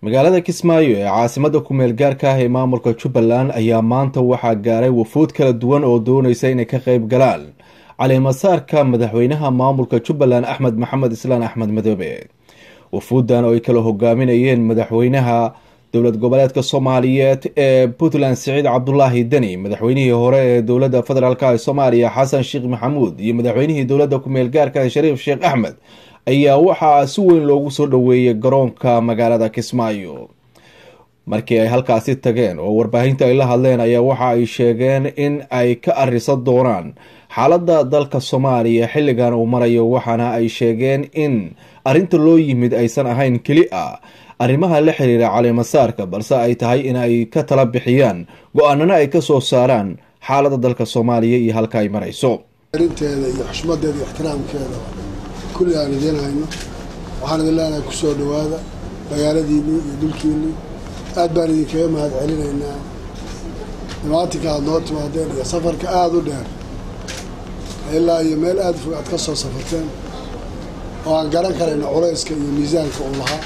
magaalada kismaayo ee caasimada kumeel gaarka ah ee maamulka jubbaland ayaa maanta waxaa gaaray wafuud kala duwan oo doonaysa inay ka qeyb galaan caleemasaarka madaxweynaha maamulka jubbaland axmed maxamed islaan axmed madoobe wafuuddan oo ay kala hogaaminayeen madaxweynaha dowlad goboleedka soomaaliyeed ee puntland siciid cabdulaahi deni madaxweynihii hore ee dowladda federaalk ee soomaaliya xasan sheekh maxamuud iyo madaxweynihii dowladda kumeel gaarka shariif sheekh axmed ayaa waxaa si weyn loogu soo dhoweeyay garoonka magaalada kismaayo markii ay halkaasi tageen oo warbaahinta ay la hadleen ayaa waxa ay sheegeen in ay ka arisan doonaan xaaladda dalka soomaaliya xilligan uu marayo waxaana ay sheegeen in arrinta loo yimid aysan ahayn keli ah arrimaha la xiriira caleemasaarka balse ay tahay in ay ka tala bixiyaan go-aanana ay kasoo saaraan xaaladda dalka soomaaliya iyo halka ay marayso arinteeda iyo xushmadeeda iyo ixtiraamkeeda kulli aan idiin hayno waxaan idin leenahay kusoo dhawaada magaaladiinii iyo dhulkiinii aad baan idinkaga mahad celinaynaa dhimaatinka aada noo timaadeen iyo safarka aada u dheer ilaa iyo meel aada fog aad ka soo safarteen oo aan garan karayno culayska iyo miisaanka uu lahaa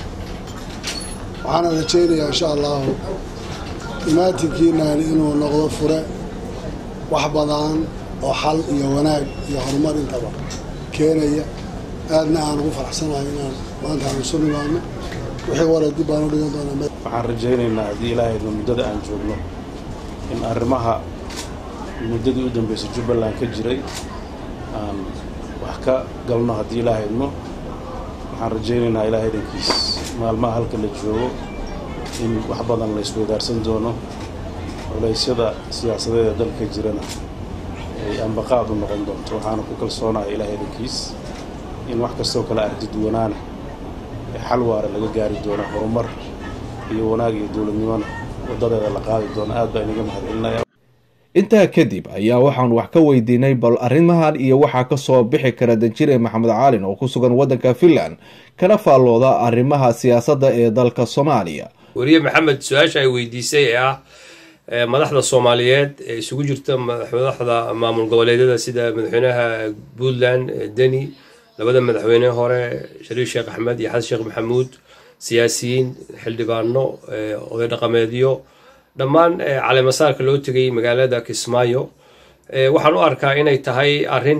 waxaana rajaynayaa insha allahu dhimaatinkiinaani inuu noqdo fure wax badan oo xal iyo wanaag iyo horumar intaba keenaya aadna aan ugu faraxsanahay inaan maanta aan isu nimaadno wixii wara dib baan u dhigan doonaa waxaan rajaynaynaa haddii ilaahayna muddada aan joogno in arrimaha muddadii u dambeysay jubbaland ka jiray aan wax ka galno haddii ilaahayno waxaan rajaynaynaa ilaahay dhankiis maalmaha halka la joogo in wax badan la isweydaarsan doono culaysyada siyaasadeed ee dalka jirana ay ambaqaad u noqon doonto waxaana ku kalsoonahay ilaahay dhankiis in wax kastoo kale ardiduwanaana ee xal waara laga gaari doono horumar iyo wanaag iyo dowladnimona wadadeeda la qaadi doono aad baa inaga mahadcelinaya intaa kadib ayaa waxaan wax ka weydiinay bal arrimahan iyo waxaa kasoo bixi kara danjire maxamed caalin oo ku sugan waddanka finland kana faallooda arrimaha siyaasadda ee dalka soomaaliya weriye maxamed su-aasha ay weydiisay ee ah madaxda soomaaliyeed ee isugu jirta madaxda maamul goboleedyada sida madaxweynaha puntland deni labada madaxweyne hore shariif sheekh axmed iyo xasan sheekh maxamuud siyaasiyiin xildhibaano oday dhaqameedyo dhammaan caleemasaarka loo tegay magaalada kismaayo waxaan u arkaa inay tahay arrin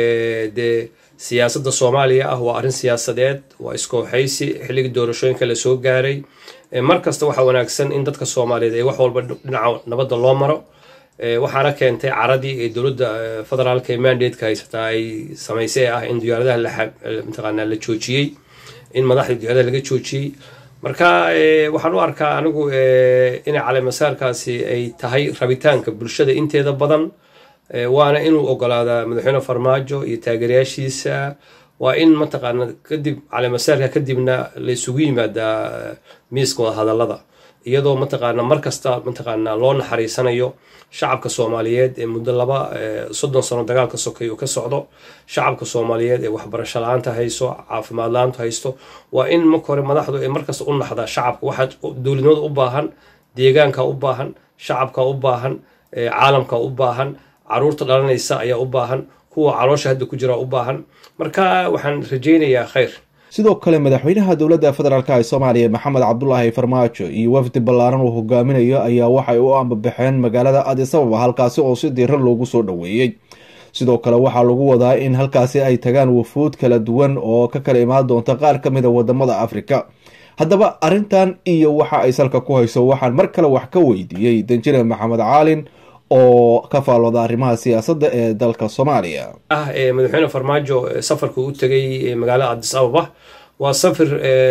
dee siyaasadda soomaaliya ah waa arrin siyaasadeed waa iskooxaysi xilligii doorashooyinka la soo gaaray mar kasta waxaa wanaagsan in dadka soomaaliyeed ay wax walba dhinaca nabadda loo maro waxaana keentay caradii ee dowladda federaalka ee mandatka haysataa ay samaysay ah in diyaaradaha mataqaanaa la joojiyey in madaxda diyaaradaha laga joojiyey marka waxaan u arkaa anigu inay caleemasaarkaasi ay tahay rabitaanka bulshada inteeda badan waana inuu ogolaadaa madaxweyne farmaajo iyo taageerayaashiisa waa in mataqaana kadib caleemasaarka kadibna la isugu yimaadaa miiska wada hadallada iyadoo mataqaana mar kasta mataqaana loo naxariisanayo shacabka soomaaliyeed ee muddo laba soddon sano dagaalka sokay uu ka socdo shacabka soomaaliyeed ee waxbarasho la-aanta hayso caafimaad la-aanta haysto waa in marka hore madaxdu ay markasta u naxdaa shacabka waxaa dowladnimada u baahan deegaanka u baahan shacabka u baahan caalamka u baahan caruurta dhalanaysa ayaa u baahan kuwa caloosha hadda ku jira u baahan marka waxaan rajaynayaa khayr sidoo kale madaxweynaha dowladda federaalk ee soomaaliya maxamed cabdulaahi farmaajo iyo wafdi ballaaran uu hogaaminayo ayaa waxay u ambabaxeen magaalada adis ababa halkaasi oo si diiran loogu soo dhoweeyey sidoo kale waxaa lagu wadaa in halkaasi ay tagaan wafuud kala duwan oo ka kala imaan doonta qaar ka mid a wadamada afrika haddaba arrintan iyo waxa ay salka ku hayso waxaan mar kale wax ka weydiiyey danjire maxamed caalin oo ka faallooda arrimaha siyaasadda ee dalka soomaaliya ah madaxweyne farmaajo safarka u tegay magaalada adis ababa waa safir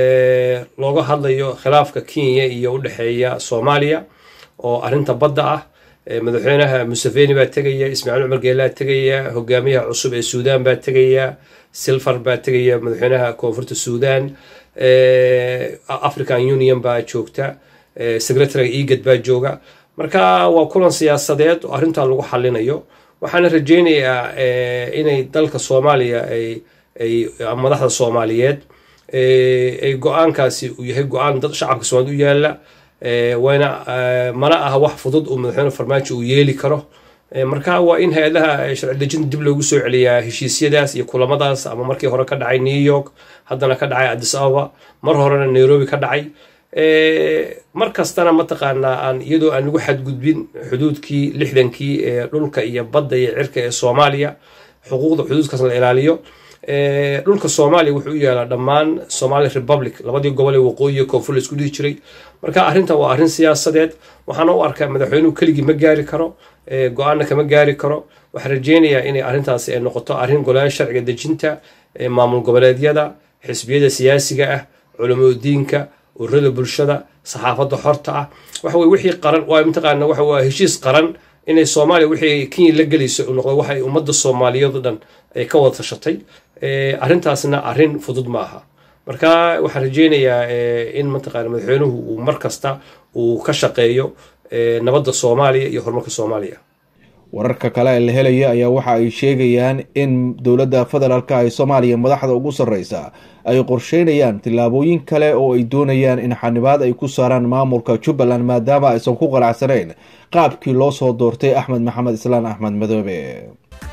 looga hadlayo khilaafka kenya iyo u dhexeeya soomaaliya oo arrinta badda ah madaxweynaha museveni baa tegaya ismaaciil cumar geelaa tegaya hogaamiyaha cusub ee suudan baa tegaya silfar baa tegaya madaxweynaha koonfurta suudan african union baa joogta secretariga egad baa jooga marka waa kulan siyaasadeed oo arrintaa lagu xalinayo waxaana rajaynayaa inay dalka soomaaliya ay madaxda soomaaliyeed ay go-aankaasi uu yahay go-aan dad shacabka soomaalid u yaala wayna mana aha wax fudud uu madaxweyne farmaajo uu yeeli karo marka waa in hay-adaha sharci dejinta dib loogu soo celiyaa heshiisyadaas iyo kulamadaas ama markii hore ka dhacay new york haddana ka dhacay addis ababa mar horena nairobi ka dhacay mar kastana mataqaanaa aan iyadoo aan lagu xadgudbin xuduudkii lixdankii ee dhulka iyo badda iyo cirka ee soomaaliya xuquuqda xuduudkaas la ilaaliyo dhulka soomaaliya wuxuu u yaalaa dhammaan somali republic labadii gobol ee waqooyiga koonfur la isku dhihi jiray marka arrintan waa arrin siyaasadeed waxaana u arkaa madaxweynuhu keligii ma gaari karo go-aanna kama gaari karo waxaan rajeynayaa inay arrintaasi ay noqoto arrin golayaal sharciga dejinta maamul goboleedyada xisbiyada siyaasiga ah culamadiinka ururada bulshada saxaafadda xorta ah waxa weye wixii qaran waa mataqaana waxa waa heshiis qaran inay soomaaliya wixii kenya la gelayso uu noqdo waxa ay ummadda soomaaliyeed o dhan ay ka wada tashatay arrintaasna arrin fudud ma aha marka waxaan rajeynayaa in mataqaana madaxweynuhu uu mar kasta uu ka shaqeeyo nabadda soomaaliya iyo horumarka soomaaliya wararka kale ee la helaya ayaa waxa ay sheegayaan in dowladda federaalka ee soomaaliya madaxda ugu sarreysa ay qorsheynayaan tillaabooyin kale oo ay doonayaan in xanibaad ay ku saaraan maamulka jubbaland maadaama aysan ku qanacsanayn qaabkii loo soo doortay axmed maxamed islaan axmed madoobe